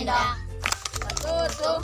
tunawapenda watoto,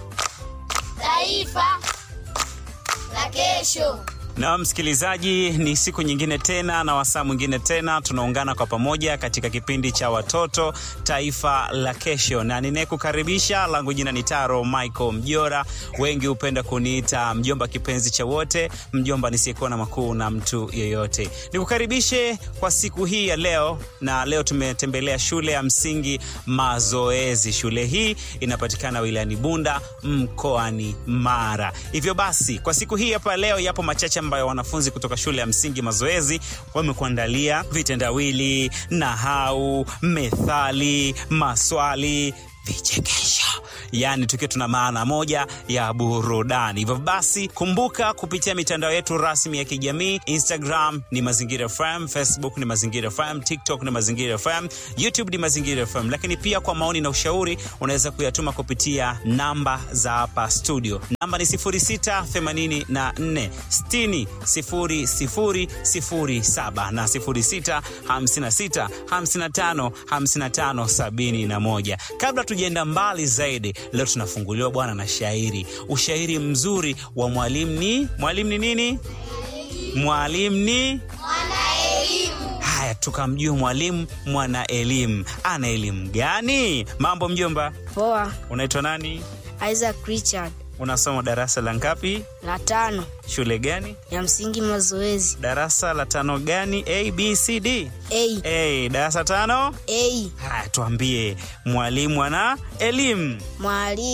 taifa la kesho. Na msikilizaji, ni siku nyingine tena na wasaa mwingine tena, tunaungana kwa pamoja katika kipindi cha watoto taifa la kesho, na ninayekukaribisha langu jina ni Taro Michael Mjora, wengi hupenda kuniita mjomba kipenzi cha wote, mjomba nisiyekuwa na makuu na mtu yeyote. Nikukaribishe kwa siku hii ya leo, na leo tumetembelea shule ya msingi Mazoezi. Shule hii inapatikana wilayani Bunda mkoani Mara. Hivyo basi, kwa siku hii hapa leo yapo machache ambayo wanafunzi kutoka shule ya msingi Mazoezi wamekuandalia vitendawili, nahau, methali, maswali vichekesho yaani tukiwa tuna maana moja ya burudani. Hivyo basi, kumbuka kupitia mitandao yetu rasmi ya kijamii, Instagram ni Mazingira FM, Facebook ni Mazingira FM, TikTok ni Mazingira FM, YouTube ni Mazingira FM. Lakini pia kwa maoni na ushauri unaweza kuyatuma kupitia namba za hapa studio. Namba ni 0684 60 00 07 na 06 56 55 55 71. Kabla tujaenda mbali zaidi, leo tunafunguliwa bwana na shairi, ushairi mzuri wa mwalimu. Ni mwalimu ni nini? Mwalimu ni haya, tukamjue mwalimu mwana elimu. Ana elimu gani? Mambo mjomba, Poa, unaitwa nani? Isaac Richard, Unasoma darasa la ngapi? la tano Shule gani? ya msingi Mazoezi. Darasa la tano gani? A, B, C, D? A, A, darasa tano. A, Haya, tuambie mwalimu ana elimu mwalimu